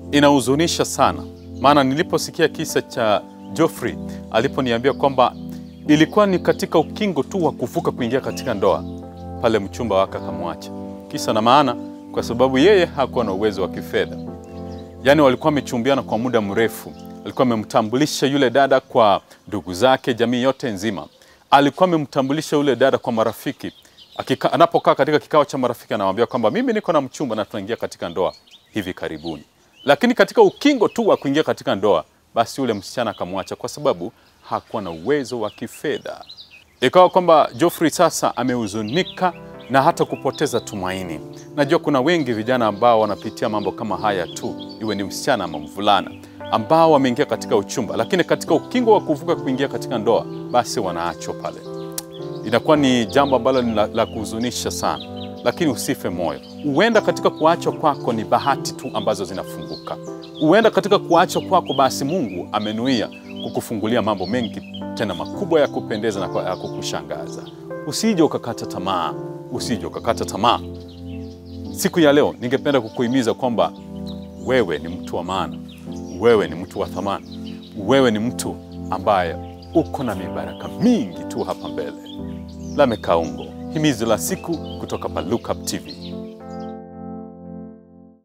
Inahuzunisha sana, maana niliposikia kisa cha Geoffrey aliponiambia kwamba ilikuwa ni katika ukingo tu wa kuvuka kuingia katika ndoa, pale mchumba wake akamwacha. Kisa na maana, kwa sababu yeye hakuwa na uwezo wa kifedha. Yaani walikuwa wamechumbiana kwa muda mrefu, alikuwa amemtambulisha yule dada kwa ndugu zake, jamii yote nzima. Alikuwa amemtambulisha yule dada kwa marafiki. Akika, anapokaa katika kikao cha marafiki anamwambia kwamba mimi niko na mchumba na tunaingia katika ndoa hivi karibuni. Lakini katika ukingo tu wa kuingia katika ndoa, basi yule msichana akamwacha kwa sababu hakuwa na uwezo wa kifedha. Ikawa kwamba Geoffrey sasa amehuzunika na hata kupoteza tumaini. Najua kuna wengi vijana ambao wanapitia mambo kama haya tu, iwe ni msichana ama mvulana, ambao wameingia katika uchumba, lakini katika ukingo wa kuvuka kuingia katika ndoa, basi wanaachwa pale. Inakuwa ni jambo ambalo ni la, la kuhuzunisha sana, lakini usife moyo. Huenda katika kuachwa kwako ni bahati tu ambazo zinafunguka. Huenda katika kuachwa kwako, basi Mungu amenuia kukufungulia mambo mengi tena makubwa ya kupendeza na kwa- ya kukushangaza. Usije ukakata tamaa, usije ukakata tamaa. Siku ya leo ningependa kukuhimiza kwamba wewe ni mtu wa maana, wewe ni mtu wa thamani, wewe ni mtu ambaye uko na mibaraka mingi tu hapa mbele. Lame Kaungo, himizo la siku kutoka pa Look Up TV.